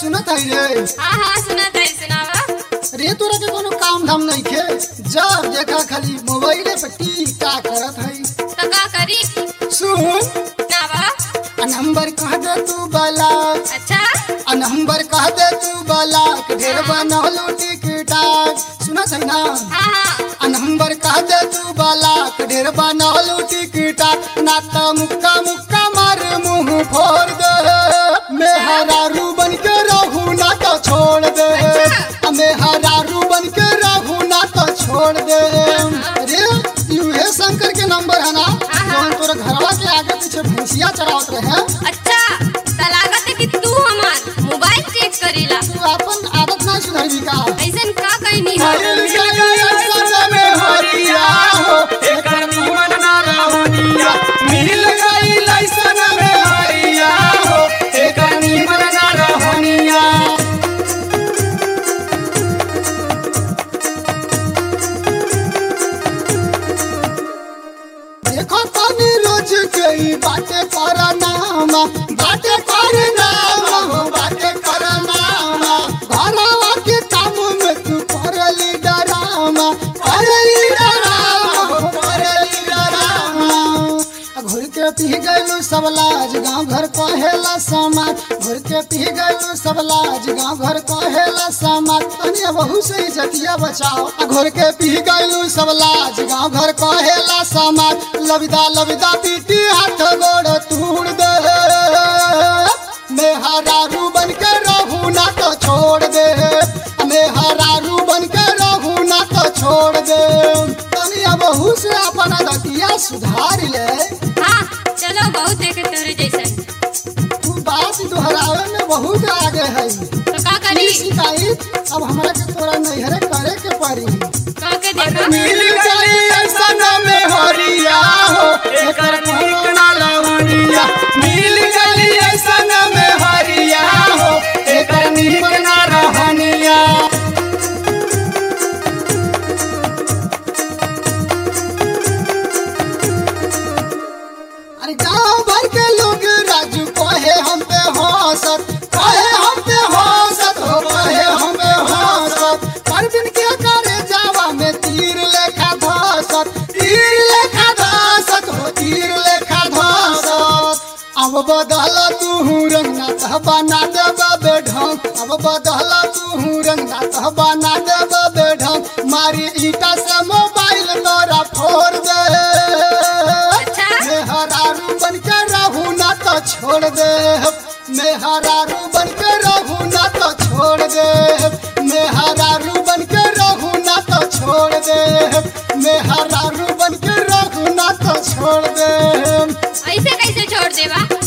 सुनत है रे हाँ हाँ सुना था सुनावा रे तोरा के कोनो काम धाम नहीं खे जब देखा खाली मोबाइले पे टीका करत है तो का करी सुन नावा आ नंबर कह दे तू बाला अच्छा आ नंबर कह दे तू बाला के ढेर बनौलू टिकटाक सुनत है ना हाँ हाँ आ नंबर कह दे तू बाला के ढेर बनौलू टिकटाक ना त मुक्का मुक्का मार मुंह फोड़ दे मैं हरारू बन के रहू ना तो छोड़ दे आ मैं हरारू बन के रहू ना तो छोड़ दे अरे यूहे शंकर के नंबर है ना जौन तोरा घरवा के आगे पीछे भैंसिया चरावत रहे अच्छा तो लागत है कि तू हमार मोबाइल चेक करीला तू अपन आदत ना सुधरबी का ऐसन का कहीं नहीं हो दिल के गया में हरिया हो एकर निमन ना रहनिया मिल गई लइसन में हरिया हो एकर निमन ना रहनिया देखो तनी रोज के ई बातें कर नामा बातें कर नामा हो बातें कर नामा घरवा के काम में तू करली डरामा करली डरामा हो करली डरामा आ घुर के पी गइलू सब लाज गाँव घर कहेला समाज घुर के पी गइलू सब लाज गाँव घर कहेला समाज तनी बहू से इज्जतिया बचाओ आ घुर के पी गइलू सब लाज गाँव घर कहेला समाज लविदा लविदा पीटी हाथ गोड़ तोड़ दे मैं हरारू बन के रहू ना तो छोड़ दे मैं हरारू बन के रहू ना तो छोड़ दे तनी बहू से अपना दतिया सुधार ले हाँ चलो बहुत देखे तेरे जैसन तू बात दोहरावे में बहुत आगे है तो का करी ई शिकायत अब हमरा के तोरा नैहरे करे के पड़ी का के देखा मिल गई ऐसन में हरिया हो एकर ठीक ना लवनिया मिल गई ऐसन में हरिया हो एकर निमन ना रहनिया अरे गांव भर के लोग राजू कहे हम पे हंसत कहे हम पे हंसत हो कहे हम पे हंसत परवीन के करे जावा में तीर लेखा धसत तीर लेखा धसत हो तीर लेखा धसत अब बदल तू रंग ना तह बना देब बेढंग अब बदल तू रंग ना तह बना देब बेढंग मारी ईटा से मोबाइल तोरा फोड़ दे अच्छा मैं हरारू बन के रहू ना तो छोड़ दे मैं हरारू बन के रहू ना तो छोड़ दे मैं हरारू बन के रहू ना तो छोड़ दे मैं हरारू बन के रहू ना तो छोड़ दे ऐसे कैसे छोड़ देवा